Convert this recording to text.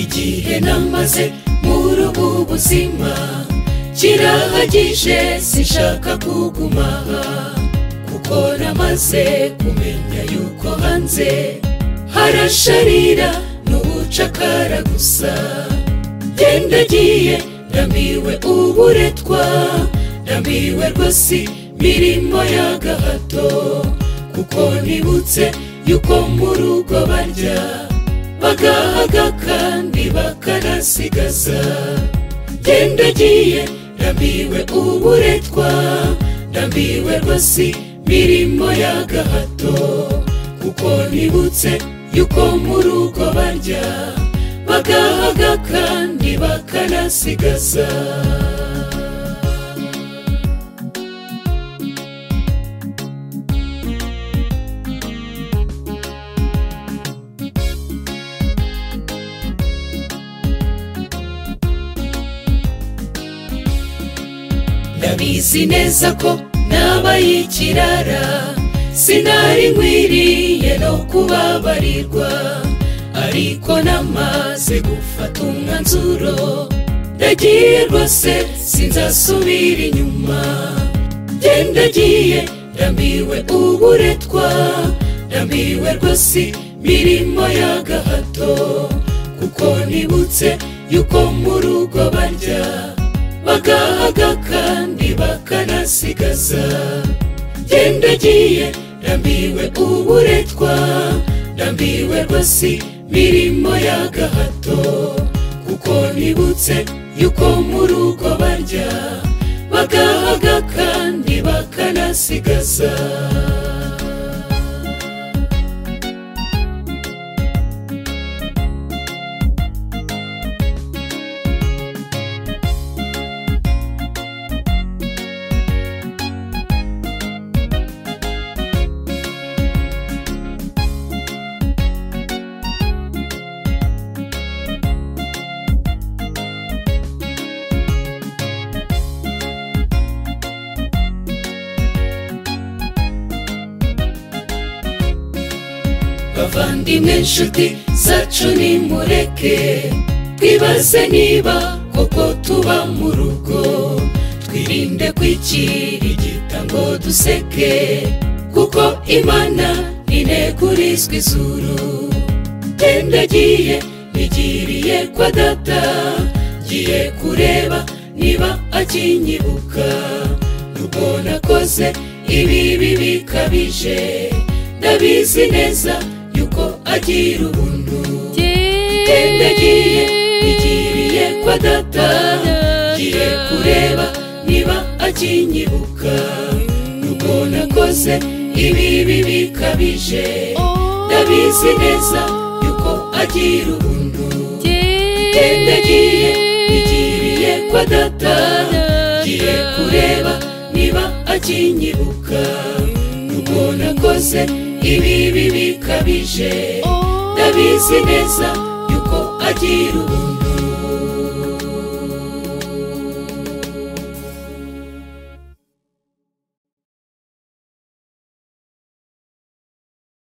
igihe namaze muri ubu buzima kirahagije sinshaka kuguma kuko namaze kumenya yuko hanze harasharira n'ubucakara gusa gendagiye ndamiwe uburetwa ndamiwe rwose mirimo y'agahato kuko nibutse yuko mu rugo barya bagahaga kandi bakanasigaza gendagiye ndamiwe uburetwa ndamiwe rwose mirimo y'agahato kuko nibutse yuko mu rugo barya bagahaga kandi bakanasigaza ndabizi neza ko nabaye ikirara sinari nkwiriye no kubabarirwa ariko namaze gufata umwanzuro ndagiye rwose sinzasubira inyuma gendagiye ndambiwe uburetwa ndambiwe rwose mirimo y'agahato kuko nibutse yuko mu rugo barya bagahaga kandi bakanasigaza gendagiye ndambiwe uburetwa ndambiwe rwose mirimo y'agahato kuko nibutse yuko mu rugo barya bagahaga kandi bakanasigaza bavandimwe nshuti zacu nimureke twibaze niba koko tuba mu rugo twirinde kwikirigita ngo duseke kuko imana inegurizwa izuru gendagiye nigiriye kwa data ngiye kureba niba akinyibuka nubwo nakoze ibi bibi bikabije ndabizi neza yuko agira ubuntu gendagiye nigiriye kwa data ngiye kureba niba akinyibuka nubwo nakoze ibibi bikabije ndabizi neza yuko agira ubuntu gendagiye nigiriye kwa data ngiye kureba niba akinyibuka nubwo nakoze ibibi bikabije ndabizi neza yuko agira ubuntu